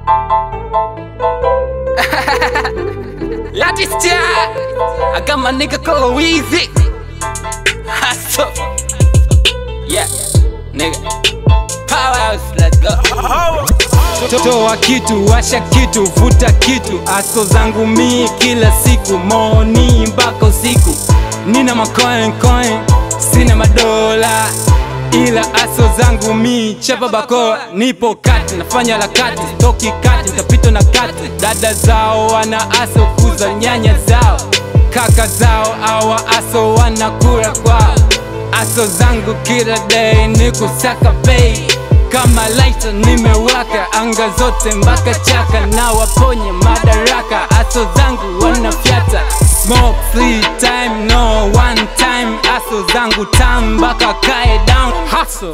Latistia, I got my nigga called Weezy. Hustle. Yeah, nigga. Powerhouse, let's go. Toa kitu, washa kitu, vuta kitu, aso zangu mi kila siku, moni mpaka usiku. Nina macoin coin, sina madola, ila aso zangu mi chapa bakoa, nipo kati, nafanya harakati, stoki kati, nitapita na kati. Dada zao wana aso kuza nyanya zao, kaka zao awa aso wanakula kwao. Aso zangu kila day ni kusaka pay kama lighter nimewaka anga zote mpaka chaka na waponye madaraka aso zangu wanafyata smoke free time no one time aso zangu tam mpaka kae down hustle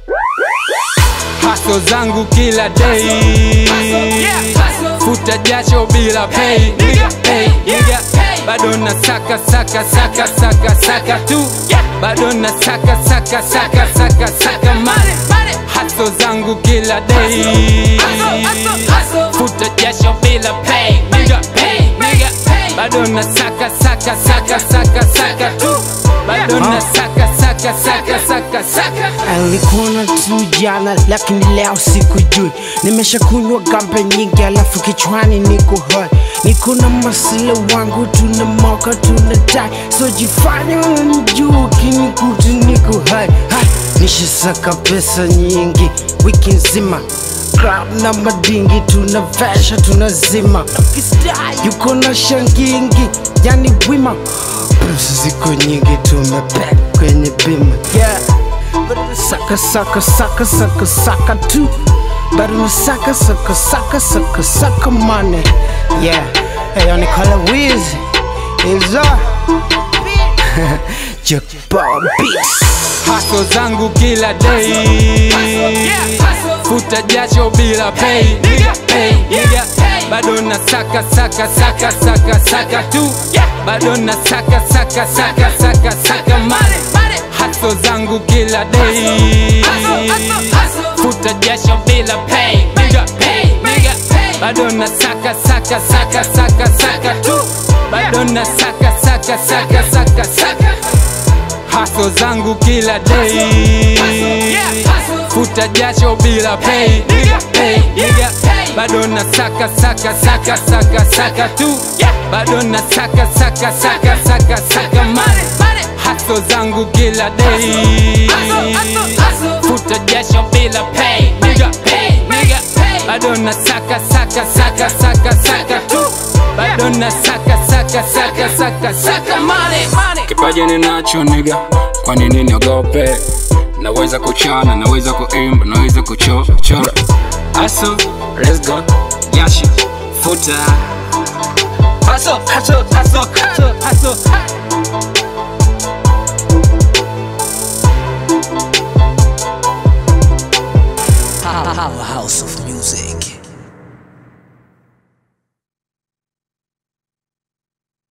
haso zangu kila day futa jasho bila pay nigga pay nigga bado na saka saka saka saka saka tu bado na saka saka saka saka saka mane haso zangu kila day futa jasho bila pay nigga pay nigga bado na saka saka saka saka saka tu bado na saka saka saka saka saka Alikuona tu jana lakini leo sikujui, nimeshakunywa gambe nyingi alafu kichwani niko hoi, niko na masila wangu tuna moka tuna tai, so jifanye unanijua ukinikuta niko hai hai, nishasaka pesa nyingi wiki nzima club na madingi tunavesha tunazima, yuko na shangingi yani wima pesa ziko nyingi tumepack kwenye bima yeah. Saka saka saka saka saka tu bado na saka saka saka saka saka money yeah hey on call it Weezy is up Jackpot beats haso zangu kila day futa jasho bila pay nigga pay nigga bado na saka saka saka saka saka tu bado na saka saka saka saka saka mane haso zangu kila day futa jasho bila pay nigga pay nigga bado na saka saka saka saka saka tu bado na saka saka saka saka saka haso zangu kila day futa jasho bila pay nigga pay nigga bado na saka saka saka saka saka tu bado na saka saka saka saka saka mane haso zangu kila day futa jasho bila pay nigga pay nigga bado na saka saka saka saka saka tu bado na saka saka saka saka saka mane Kipaji ninacho nigga, kwa nini niogope? Naweza kuchana, naweza kuimba, naweza kuchora. Hustle, let's go. Yashi, futa. Hustle, hustle, hustle, hustle, hustle. Powerhouse of